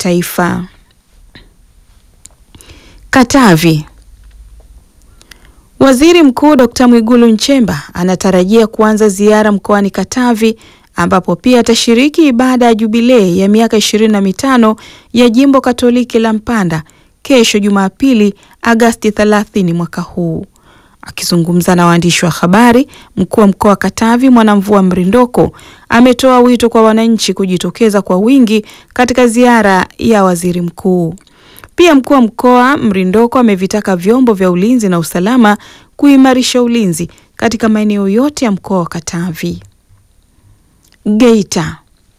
kitaifa. Katavi. Waziri Mkuu Dr. Mwigulu Nchemba anatarajia kuanza ziara mkoani Katavi ambapo pia atashiriki ibada ya jubilei ya miaka ishirini na mitano ya Jimbo Katoliki la Mpanda kesho Jumapili Agasti 30 mwaka huu. Akizungumza na waandishi wa habari, mkuu wa mkoa wa Katavi Mwanamvua Mrindoko ametoa wito kwa wananchi kujitokeza kwa wingi katika ziara ya waziri mkuu. Pia mkuu wa mkoa Mrindoko amevitaka vyombo vya ulinzi na usalama kuimarisha ulinzi katika maeneo yote ya mkoa wa Katavi. Geita.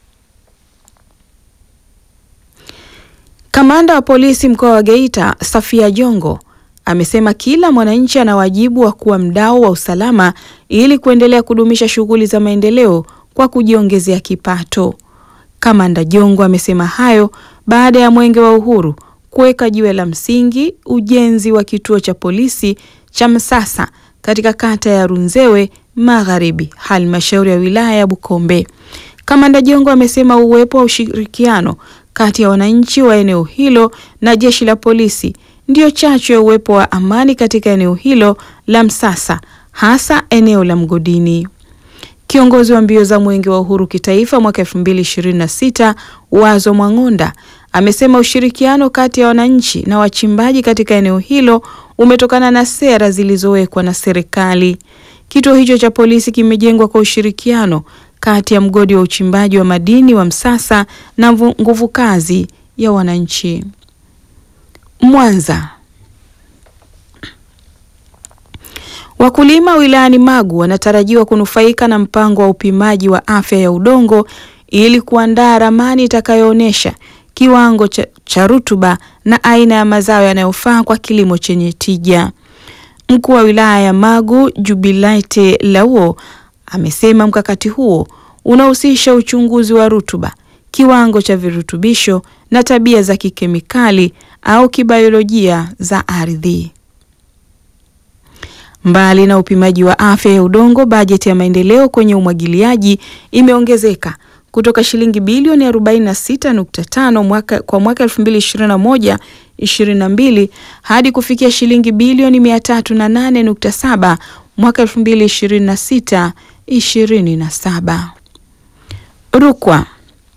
Kamanda wa polisi mkoa wa Geita Safia Jongo amesema kila mwananchi ana wajibu wa kuwa mdau wa usalama ili kuendelea kudumisha shughuli za maendeleo kwa kujiongezea kipato. Kamanda Jongo amesema hayo baada ya Mwenge wa Uhuru kuweka jiwe la msingi ujenzi wa kituo cha polisi cha Msasa katika kata ya Runzewe Magharibi, halmashauri ya wilaya ya Bukombe. Kamanda Jongo amesema uwepo wa ushirikiano kati ya wananchi wa eneo hilo na jeshi la polisi ndiyo chachu ya uwepo wa amani katika eneo hilo la Msasa, hasa eneo la mgodini. Kiongozi wa mbio za Mwenge wa Uhuru kitaifa mwaka 2026 Wazo Mwang'onda amesema ushirikiano kati ya wananchi na wachimbaji katika eneo hilo umetokana na sera zilizowekwa na serikali. Kituo hicho cha polisi kimejengwa kwa ushirikiano kati ya mgodi wa uchimbaji wa madini wa Msasa na nguvu kazi ya wananchi. Mwanza. Wakulima wilayani Magu wanatarajiwa kunufaika na mpango wa upimaji wa afya ya udongo ili kuandaa ramani itakayoonyesha kiwango cha, cha rutuba na aina ya mazao yanayofaa kwa kilimo chenye tija. Mkuu wa wilaya ya Magu Jubilate Lauo amesema mkakati huo unahusisha uchunguzi wa rutuba, kiwango cha virutubisho na tabia za kikemikali au kibiolojia za ardhi. Mbali na upimaji wa afya ya udongo, bajeti ya maendeleo kwenye umwagiliaji imeongezeka kutoka shilingi bilioni 46.5 mwaka kwa mwaka 2021 22 hadi kufikia shilingi bilioni 308.7 mwaka 2026 27. Rukwa.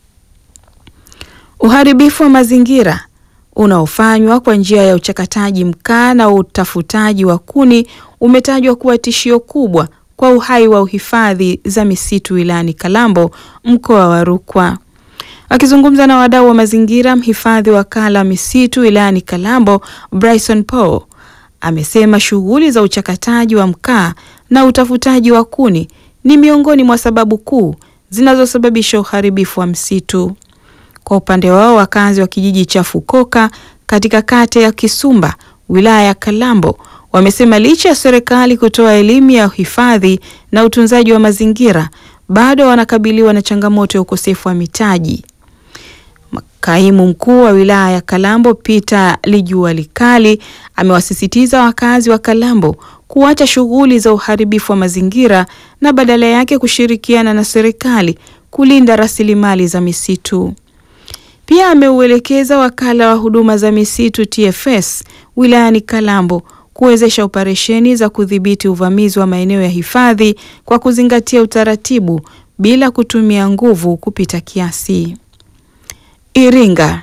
Uharibifu wa mazingira unaofanywa kwa njia ya uchakataji mkaa na utafutaji wa kuni umetajwa kuwa tishio kubwa kwa uhai wa uhifadhi za misitu wilayani Kalambo, mkoa wa Rukwa. Akizungumza na wadau wa mazingira, mhifadhi wa kala misitu wilayani Kalambo, Bryson Paul, amesema shughuli za uchakataji wa mkaa na utafutaji wa kuni ni miongoni mwa sababu kuu zinazosababisha uharibifu wa msitu. Kwa upande wao, wakazi wa kijiji cha Fukoka katika kata ya Kisumba, wilaya ya Kalambo, wamesema licha ya serikali kutoa elimu ya uhifadhi na utunzaji wa mazingira, bado wanakabiliwa na changamoto ya ukosefu wa mitaji. Kaimu mkuu wa wilaya ya Kalambo Peter Lijua Likali amewasisitiza wakazi wa Kalambo kuacha shughuli za uharibifu wa mazingira na badala yake kushirikiana na serikali kulinda rasilimali za misitu. Pia ameuelekeza wakala wa huduma za misitu TFS wilayani Kalambo kuwezesha operesheni za kudhibiti uvamizi wa maeneo ya hifadhi kwa kuzingatia utaratibu bila kutumia nguvu kupita kiasi. Iringa.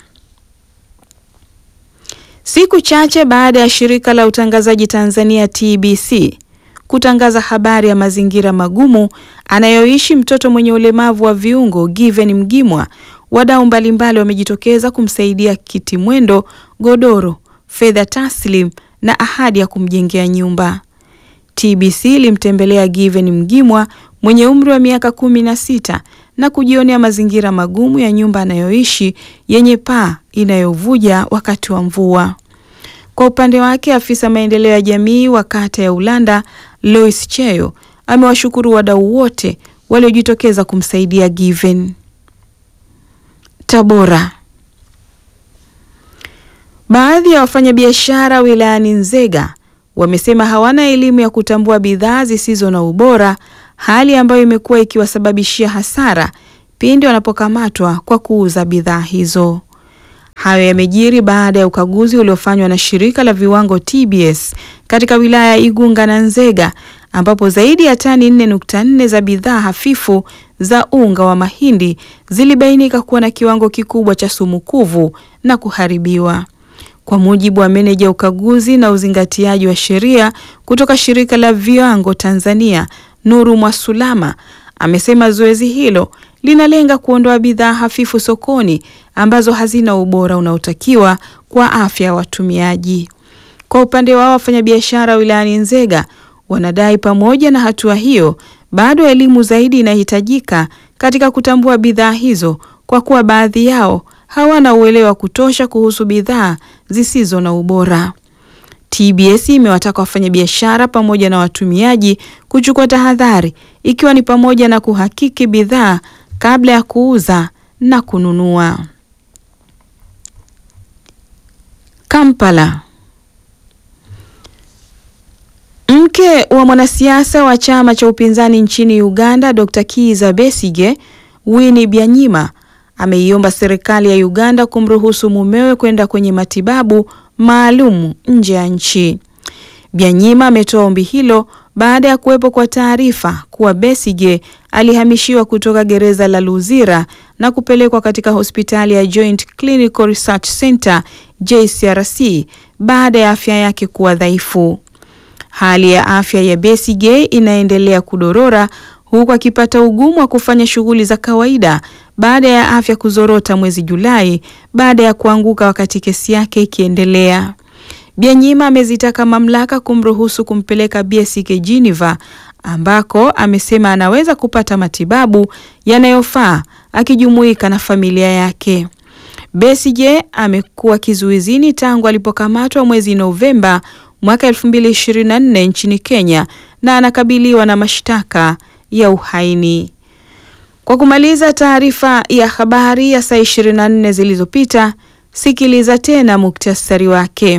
Siku chache baada ya shirika la utangazaji Tanzania TBC kutangaza habari ya mazingira magumu anayoishi mtoto mwenye ulemavu wa viungo Given Mgimwa, wadau mbalimbali wamejitokeza kumsaidia kiti mwendo, godoro, fedha taslim na ahadi ya kumjengea nyumba. TBC ilimtembelea Given Mgimwa mwenye umri wa miaka kumi na sita na kujionea mazingira magumu ya nyumba anayoishi yenye paa inayovuja wakati wa mvua. Kwa upande wake, afisa maendeleo ya jamii wa kata ya Ulanda Lois Cheyo amewashukuru wadau wote waliojitokeza kumsaidia Given. Tabora. Baadhi ya wafanyabiashara wilayani Nzega wamesema hawana elimu ya kutambua bidhaa zisizo na ubora, hali ambayo imekuwa ikiwasababishia hasara pindi wanapokamatwa kwa kuuza bidhaa hizo. Hayo yamejiri baada ya ukaguzi uliofanywa na shirika la viwango TBS katika wilaya ya Igunga na Nzega ambapo zaidi ya tani 4.4 za bidhaa hafifu za unga wa mahindi zilibainika kuwa na kiwango kikubwa cha sumu kuvu na kuharibiwa. Kwa mujibu wa meneja ukaguzi na uzingatiaji wa sheria kutoka shirika la viwango Tanzania, Nuru Mwasulama, amesema zoezi hilo linalenga kuondoa bidhaa hafifu sokoni ambazo hazina ubora unaotakiwa kwa afya ya watumiaji. Kwa upande wao, wafanyabiashara wilayani Nzega wanadai pamoja na hatua hiyo, bado elimu zaidi inahitajika katika kutambua bidhaa hizo kwa kuwa baadhi yao hawana uelewa wa kutosha kuhusu bidhaa zisizo na ubora. TBS imewataka wafanyabiashara pamoja na watumiaji kuchukua tahadhari ikiwa ni pamoja na kuhakiki bidhaa kabla ya kuuza na kununua. Kampala. Mke wa mwanasiasa wa chama cha upinzani nchini Uganda, Dr. Kiza Besige, Winnie Byanyima ameiomba serikali ya Uganda kumruhusu mumewe kwenda kwenye matibabu maalum nje ya nchi. Byanyima ametoa ombi hilo baada ya kuwepo kwa taarifa kuwa Besige alihamishiwa kutoka gereza la Luzira na kupelekwa katika hospitali ya Joint Clinical Research Center JCRC baada ya afya yake kuwa dhaifu. Hali ya afya ya Besige inaendelea kudorora huku akipata ugumu wa kufanya shughuli za kawaida baada ya afya kuzorota mwezi Julai baada ya kuanguka wakati kesi yake ikiendelea. Byanyima amezitaka mamlaka kumruhusu kumpeleka Besige Geneva ambako amesema anaweza kupata matibabu yanayofaa akijumuika na familia yake. Besige amekuwa kizuizini tangu alipokamatwa mwezi Novemba mwaka 2024 nchini Kenya na anakabiliwa na mashtaka ya uhaini. Kwa kumaliza taarifa ya habari ya saa 24 zilizopita, sikiliza tena muktasari wake.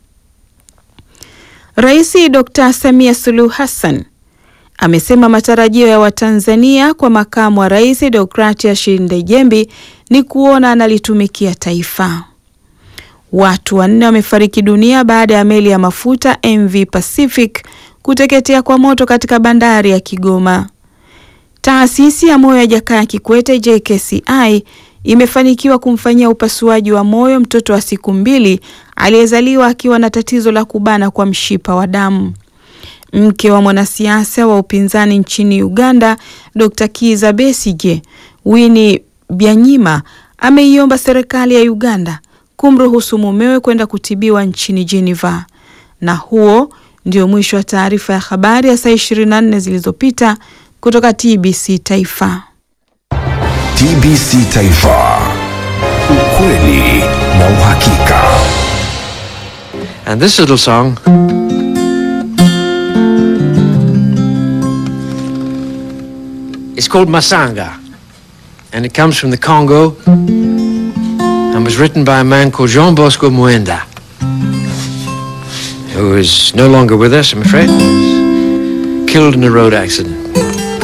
Rais Dr. Samia Suluhu Hassan amesema matarajio ya Watanzania kwa makamu wa rais Deogratias Ndejembi ni kuona analitumikia taifa. Watu wanne wamefariki dunia baada ya meli ya mafuta MV Pacific kuteketea kwa moto katika bandari ya Kigoma. Taasisi ya moyo ya Jakaya Kikwete JKCI imefanikiwa kumfanyia upasuaji wa moyo mtoto wa siku mbili aliyezaliwa akiwa na tatizo la kubana kwa mshipa wa damu. Mke wa mwanasiasa wa upinzani nchini Uganda, Dr. Kiza Besige, Winnie Byanyima ameiomba serikali ya Uganda kumruhusu mumewe kwenda kutibiwa nchini Geneva. Na huo ndio mwisho wa taarifa ya habari ya saa 24 zilizopita kutoka TBC Taifa. TBC Taifa. Ukweli na uhakika. And this little song is called Masanga. And it comes from the Congo and was written by a man called Jean Bosco Muenda, who is no longer with us, I'm afraid. He was killed in a road accident.